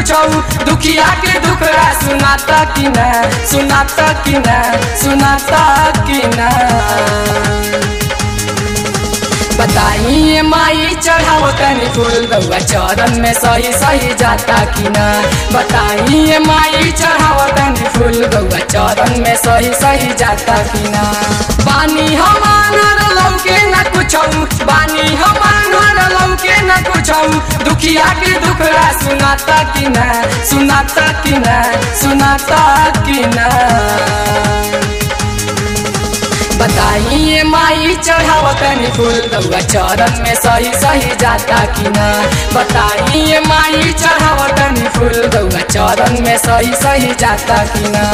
कुछौ दुखिया के दुखड़ा सुनाता कि ना सुनाता कि ना सुनाता कि ना बताइए माई चढ़ाओ तनी फूल गौआ चरण में सही सही जाता कि ना बताइए माई चढ़ाओ तनी फूल गौआ चरण में सही सही जाता कि ना बानी हम आनर लौके न कुछौ बानी हम आनर लौके न कुछौ दुखिया के दुखड़ा सुनाता कि ना सुनाता कि ना सुनाता कि ना बताइए माई चढ़ाओ तनी फूल गौआ चरण में सही सही जाता कि ना बताइए माई चढ़ाओ तनी फूल गौआ चरण में सही सही जाता कि ना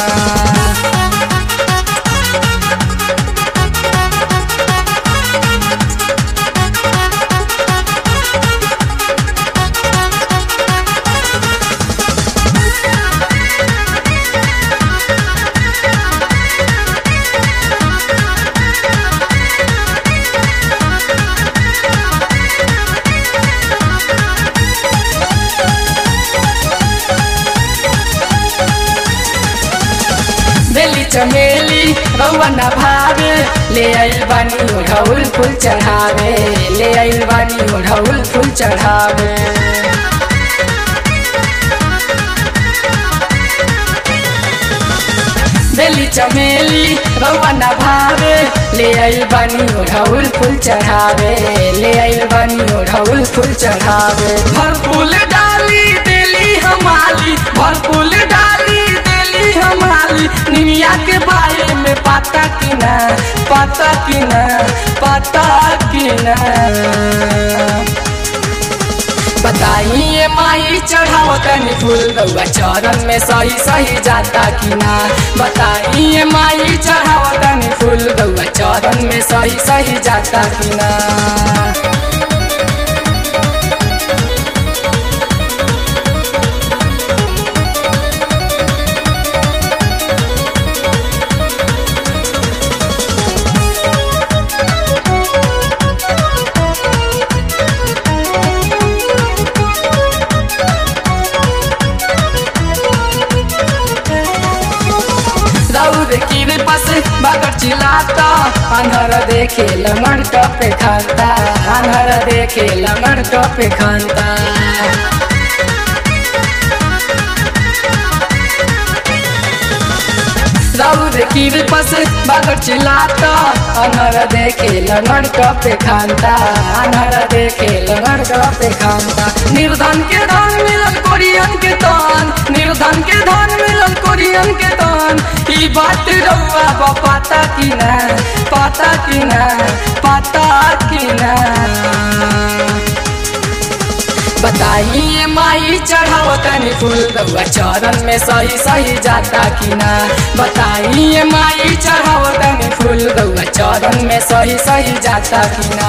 बेली चमेली रौआ न भावे ले आइल बानी ओढ़ौल फूल चढ़ावे ले आइल बानी ओढ़ौल फूल चढ़ावे बेली चमेली रौआ न भावे ले आइल बानी ओढ़ौल फूल चढ़ावे ले आइल बानी ओढ़ौल फूल चढ़ावे भर फूल डाली देली हमाली भर फूल डाली देली हमाली निमिया के बारे में पाता कि ना पाता कि ना पाता कि ना बताइए माई चढ़ाओ तनी फूल गौआ चरण में सही सही जाता कि ना बताइए माई चढ़ाओ तनी फूल गौआ चरण में सही सही जाता कि ना दौड़ की पास बगर चिल्लाता अनहर देखे लमन टपे खानता अनहर देखे लमन टपे खानता दौड़ की पास बगर चिल्लाता अनहर देखे लमन टपे खानता अनहर देखे लमन टपे खानता निर्धन के धन मिलल कोरियन के तन निर्धन के धन मिलल कोरियन के तन ई बात रउआ बा पाता कि ना पाता कि ना पाता कि ना बताइए माई चढ़ाओ तनी फूल गौआ चरण में सही सही जाता कि ना बताइए माई चढ़ाओ तनी फूल गौआ चरण में सही सही जाता कि ना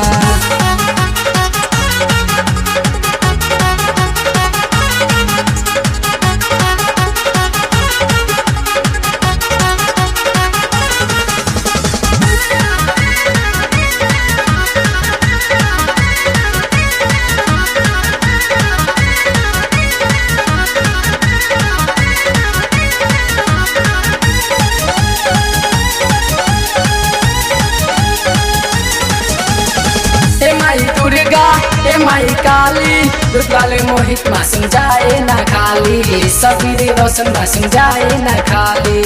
हे माई दुर्गा हे माई काली दुर्गाले मोहित मासुम जाए ना खाली सबीरे रोशन मासुम जाए ना खाली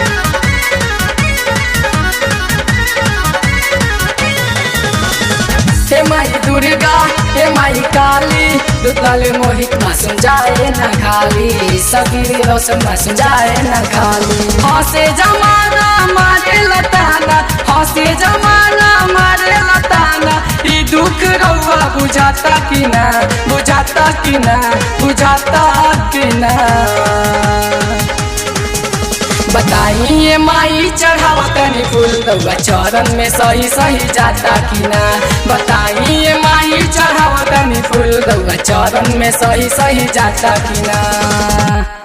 हे माई दुर्गा हे माई काली दुर्गाले मोहित मासुम जाए ना खाली सबीरे रोशन मासुम जाए ना खाली हंसे जमाना मारे लताना हंसे जमाना मारे लताना ई दुख रउआ बुझाता कि ना बुझाता कि ना बुझाता कि ना बताइए माई चढ़ाओ तनी फूल गौआ चरण में सही सही जाता कि ना बताइए माई चढ़ाओ तनी फूल गौआ चरण में सही सही जाता कि ना